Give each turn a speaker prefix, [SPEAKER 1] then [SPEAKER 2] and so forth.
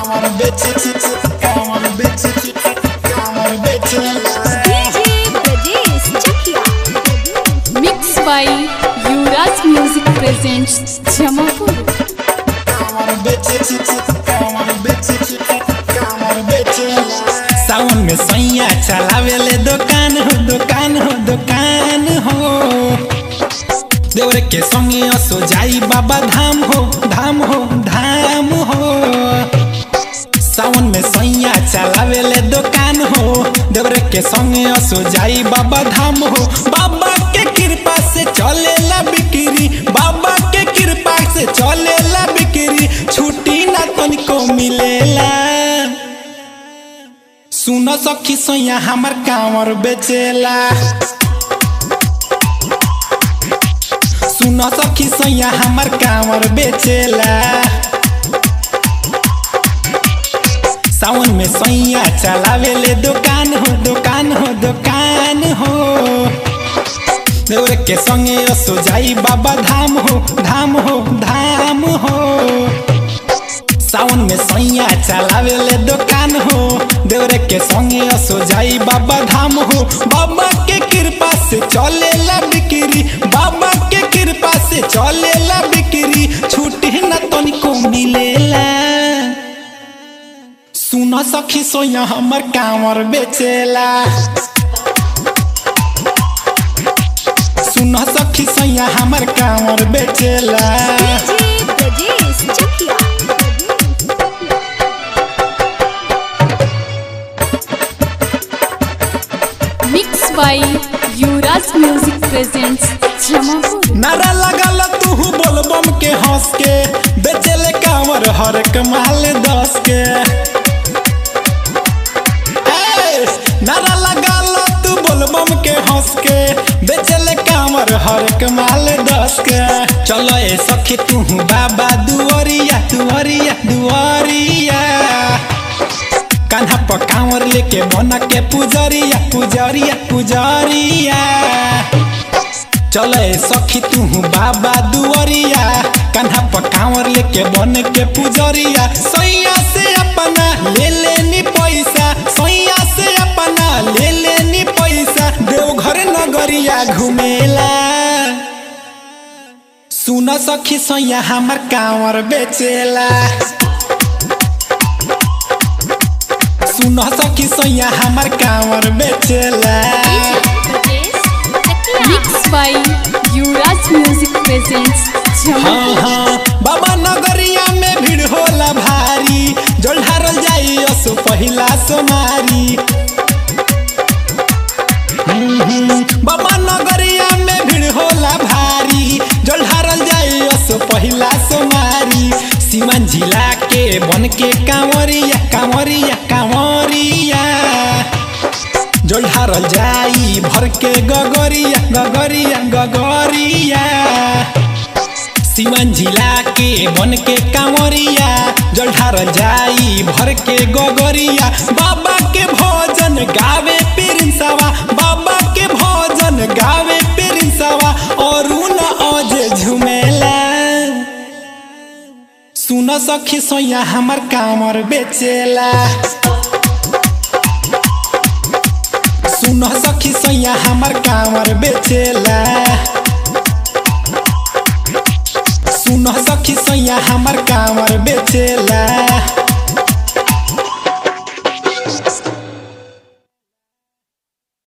[SPEAKER 1] on, bitch. Come on, bitch. Come on, bitch.
[SPEAKER 2] DJ Brajesh Chakia.
[SPEAKER 3] Mixed by Yuvraj Music presents Jamapur.
[SPEAKER 1] Come on, bitch. Come on, bitch. Come on, bitch. सावन में सैया चलावेले दुकान हो दुकान हो दुकान हो देवर के संगे असो जाई बाबा धाम हो धाम हो धाम हो सावन में सैया चलावेले दुकान हो देवर के संगे असो जाई बाबा धाम हो बाबा के कृपा से चलेला बिक्री बाबा के कृपा से चलेला बिक्री छुट्टी ना तनिको मिलेला सुन सखी सैया हमर कांवर बेचेला सुन सखी सैया हमर कांवर बेचेला सावन में सैया चलावेले दुकान हो दुकान हो दुकान हो देवर के संगे असो जाई बाबा धाम हो धाम हो धाम हो सावन में सैया चलावेले दुकान हो देवरे के संगे असो जाई बाबा धाम हो बाबा के कृपा से चलेला बिक्री बाबा के कृपा से चलेला बिक्री छुट्टी न तनिको मिलेला सुन सखी सोया हमर कांवर बेचेला सुन सखी सोया हमर कांवर बेचेला
[SPEAKER 2] DJ Brajesh Chakia.
[SPEAKER 3] Mixed by Yuvraj Music presents Jamapur.
[SPEAKER 1] नारा लगाल तू बोलबम के हंस के बेचेले कांवर हर कमाल दस के ए, नारा लगाल तू बोलबम के हंस के बेचेले कांवर हर कमाल दस के चलो ए सखी तू बाबा दुआरिया दुआरिया दुआरिया कान्हा पर कांवर लेके बना के पुजरिया पुजरिया पुजरिया चले सखी तू बाबा दुआरिया कान्हा पर कांवर लेके बन के पुजरिया सैया से अपना ले लेनी पैसा सैया से अपना ले लेनी पैसा देवघर नगरिया घुमेला सुन सखी सैया हमर कांवर बेचेला सुन सखी सैया हमर कांवर बेचेला
[SPEAKER 3] Mixed by Yuvraj Music presents
[SPEAKER 1] हाँ
[SPEAKER 3] Jamapur.
[SPEAKER 1] हाँ बाबा नगरिया में भीड़ होला भारी जल ढारल जाई असो पहिला सोमारी हम्म, हम्म, बाबा नगरिया में भीड़ होला भारी जल ढारल जाई असो पहिला सोमारी सिवन जिला के बन के कांवरिया कांवरिया कांवरिया जल ढारल जाई भर के गगरिया गगरिया गगरिया सिवन जिला के बन के कांवरिया जल ढारल जाई भर के गगरिया बाबा के भोजन गावे पिरिंसवा बाबा के भोजन गावे पिरिंसवा और न अजे झुमेला सुन सखी सोया हमर कांवर बेचेला सुन सखी सैया हमर कांवर बेचेला सुन सखी सैया हमर कांवर बेचेला